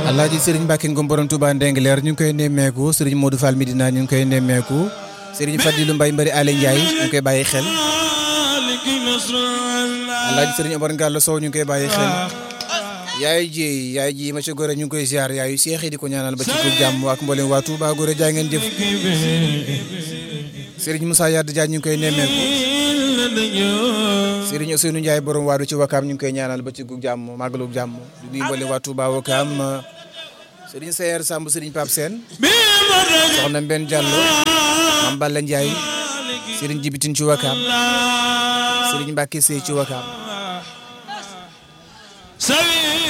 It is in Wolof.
Alaaji Serigne Mbacke Ngom borom Touba Ndengler ñu ngi koy nemmeeku Serigne Modou Fall Medina ñu ngi koy nemmeeku Serigne Fadilou Mbaye Mbari Ale Ndiaye ñu ngi koy bàyyi xel Alaaji Serigne Omar Ngalla Sow ñu ngi koy bàyyi xel yaay ji yaay ji monsieur Gore ñu ngi koy ziar yaayu seex yi di ko ñaanal ba ci ko jàmm ak mboolem waa Touba Gore jaay ngeen jëf Serigne Moussa Yade Dia ñu ngi koy nemmeeku Serigne Ousseynou Ndiaye borom waadu ci Wakaam ñu ngi koy ñaanal ba ci gu jàmm màggalu jàmm di nuyu mboolem waa Touba Wakaam Serigne Seyer Samb Serigne Pape Sène soxna Mbène Diallo Mame Balla Ndiaye Serigne Jibitin ci Wakaam Serigne Mbacke Sey ci Wakaam